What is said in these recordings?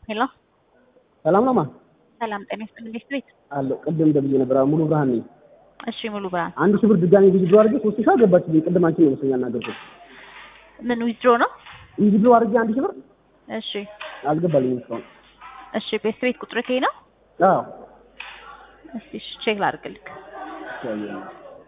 ሄሎ ሰላም ነው ማ ሰላም ጤና ይስጥልኝ። ቤት ቤት አለ ቅድም ደብዬ ነበር። ሙሉ ብርሃን ነኝ። እሺ ሙሉ ብርሃን አንድ ሺህ ብር ድጋሚ ዊዝድሮ አድርጌ ሶስት ሺህ አልገባችልኝ። ቅድም አንቺ ነው መሰለኝ ያናገርኩት። ምን ዊዝድሮ ነው? ዊዝድሮ አድርጌ አንድ ሺህ ብር እሺ አልገባልኝም እስካሁን። እሺ ቤት ቤት ቁጥር ከይ ነው? አዎ እስቲ እሺ ቼክ ላድርግልክ። ያየው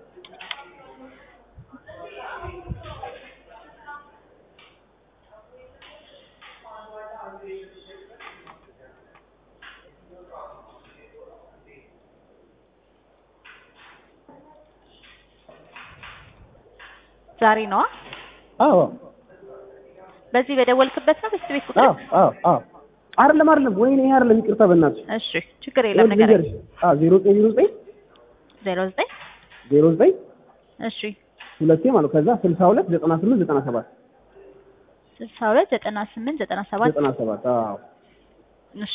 ዛሬ ነዋ። አዎ በዚህ በደወልክበት ነው ቤት ቤት ቁጥር? አዎ አዎ አዎ አይደለም አይደለም፣ ወይኔ ይሄ አይደለም፣ ይቅርታ በእናትሽ። እሺ ችግር የለም ነገር ልንገርሽ። አዎ ዜሮ ዘጠኝ ዜሮ ዘጠኝ ዜሮ ዘጠኝ ዜሮ ዘጠኝ እሺ ሁለቴ ማለት ከዛ ስልሳ ሁለት ዘጠና ስምንት ዘጠና ሰባት ስልሳ ሁለት ዘጠና ስምንት ዘጠና ሰባት ዘጠና ሰባት አዎ እሺ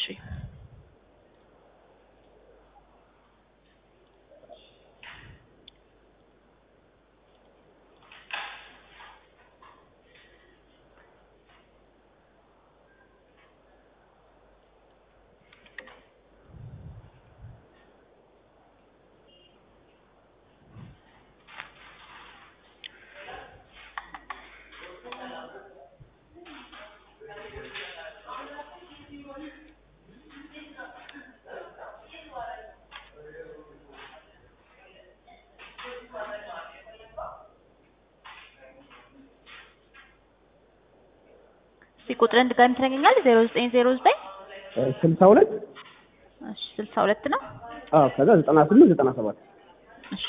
እስቲ ቁጥርን ድጋሚ ትነግረኛለህ? ዜሮ ዘጠኝ ዜሮ ዘጠኝ ስልሳ ሁለት እሺ ስልሳ ሁለት ነው። አዎ ከዛ ዘጠና ስምንት ዘጠና ሰባት እሺ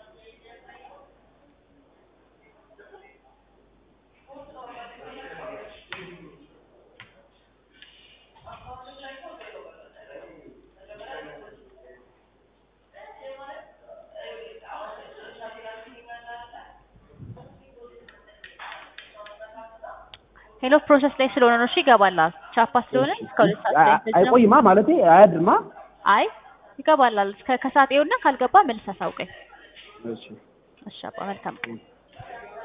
ሄሎ ፕሮሰስ ላይ ስለሆነ ነው። እሺ ይገባላል። ቻፓ ስለሆነ እስከ ሁለት ሰዓት ላይ ፈጅ ነው። አይቆይማ ማለቴ አያድርማ። አይ ይገባላል። እስከ ከሰዓት ይኸውና ካልገባ መልስ አሳውቀኝ። እሺ እሺ አባ መልካም ቀን።